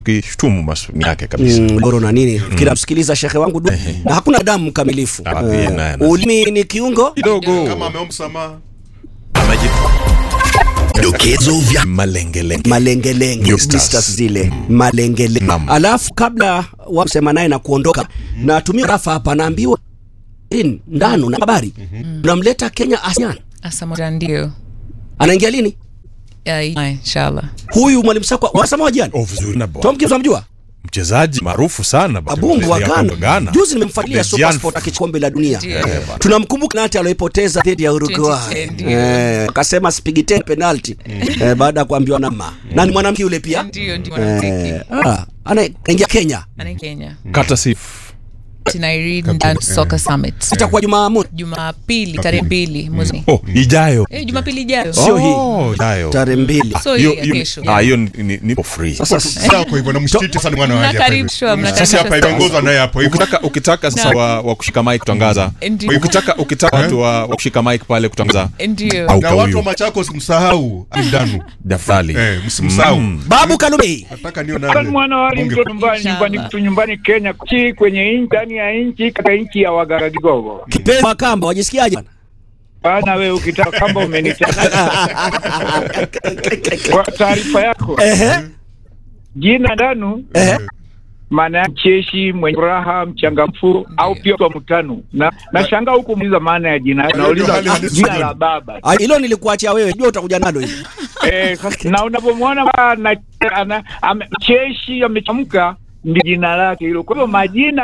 kishtumu masuni yake kabisa Mm, goro na nini kila msikiliza shekhe wangu du, na hakuna damu mkamilifu Ah, pia Eh, naye, naye. ulimi ni kiungo kidogo kama ameomba msamaha Dokezo vya malengelenge Blisters. blisters zile malengelenge Naam. alafu kabla wa kusema naye na kuondoka natumia rafa hapa naambiwa in, ndano na habari unamleta Kenya ASEAN Asamoah ndio. anaingia lini Ya, inshallah. huyu mwalimu Sakwa wasema wajani oh, vizuri na bwana. Tom Gibbs unamjua mchezaji maarufu sana bwana. Abumbu wa Mchezaji Ghana. hapo Ghana. Juzi nimemfuatilia The Super Giant Sport akikombe la dunia. Ndio. Tunamkumbuka nati aliyoipoteza dhidi ya Uruguay. 2010, ndio. Eh, akasema sipigi tena penalty. Eh, baada ya kuambiwa na mama. Na ni mwanamke yule pia. Ndio ndio mwanamuziki. Eh, ah, anaingia Kenya. Ana Kenya. Kata si Tinairid Dance Soccer Summit. Itakuwa Jumamosi Jumapili tarehe mbili mwezi. oh, ijayo Eh, Jumapili ijayo. Sio hii. Oh, ijayo So tarehe mbili. hiyo hii ya hiyo kesho. ah, hiyo ni- ni- nipo free Sasa sawa kwa hivyo namshititi sana mwana wa hali hapa hivi. Mnakaribishwa, Sisi mnakaribishwa hapa sana. imeongozwa naye hapo hivyo ukitaka ukitaka sasa wa, wa kushika mic kutangaza Ndio. ukitaka ukitaka watu wa, wa kushika mic pale kutangaza Ndio. au na watu wa kauyo Machakos msahau Ndanu dafali eh msimsahau Babu Kalume. nataka nione Kwani mwana wali bunge- mtoto nyumbani nyumbani Inshallah. mtu nyumbani Kenya chi kwenye nchi ndani ya nchi katika nchi ya Wagaragigogo. Kipenzi wa Kamba wajisikiaje? Bana wewe ukitaka kamba umenitaka. Kwa taarifa yako, Ehe. jina Ndanu Ehe. maana yake cheshi, mwenye furaha, mchangamfu au pia kwa mtanu. Na nashangaa huku muuliza maana ya jina. Nauliza hali halisi jina Ndanu. la baba. Ah, Hilo nilikuachia wewe. Jua utakuja nalo hili. Eh, sasa na unapomwona ana, ana, ame, cheshi amechamka ndio jina lake hilo. Kwa hivyo majina